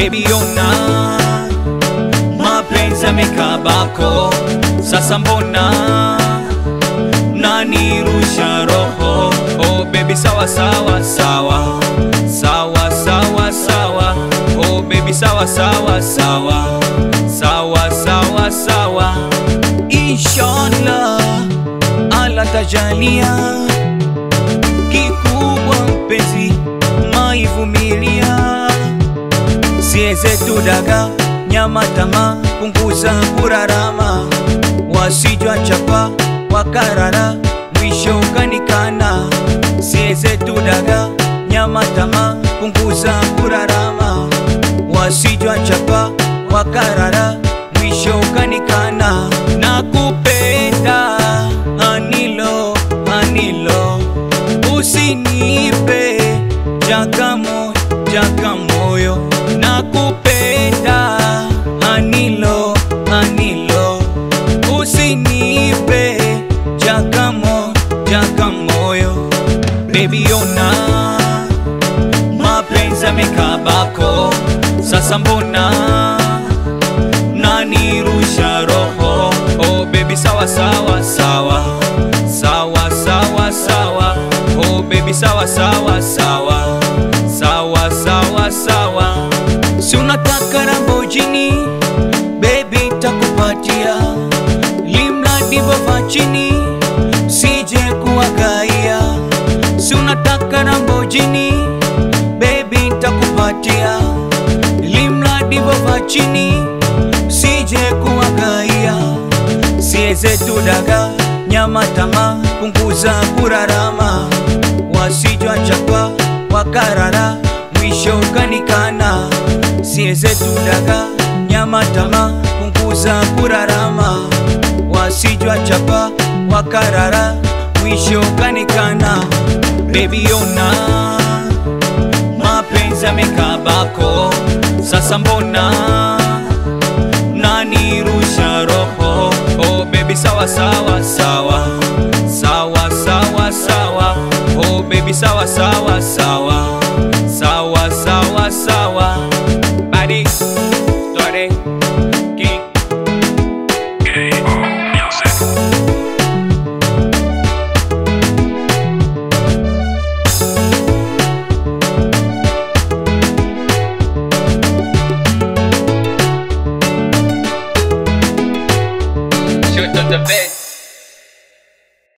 baby ona mapenzi yamekabako sasa mbona nanirusha roho oh baby sawa sawa sawa sawa sawa sawa oh baby sawa sawa sawa sawa sawa sawa inshallah ala tajalia kikubwa mpenzi maivumilia sieze tudaga nyama tama punguza kurarama wasijwa chapa wakarara mwisho ukanikana sieze tudaga nyama tama punguza kurarama wasijwa chapa wakarara mwisho ukanikana na kupenda anilo anilo usinipe jakamo jakamoyo na kupenda anilo anilo usinipe jakamo jakamoyo bebi ona mapenzi yamekabako sasa mbona nanirusha roho oh baby sawa sawa sawa sawa sawa sawa oh baby sawa sawa sawa sawa sawa sawa si unataka rambojini baby takupatia limradi bova chini sije kuwagaia si unataka rambojini baby takupatia limradi bova chini sije kuwagaia sieze tudaga nyama tama punguza kurarama wasijwa chapa wakarara mwisho ukanikana sieze tudaga nyama tama punguza kurarama wasijwa chapa wakarara mwisho ukanikana bebi ona mapenzi yamekabako sasa mbona nanirusha roho oh baby sawa sawa sawa sawa sawa sawa oh baby sawa sawa sawa sawa sawa sawa body story king shoot on the bed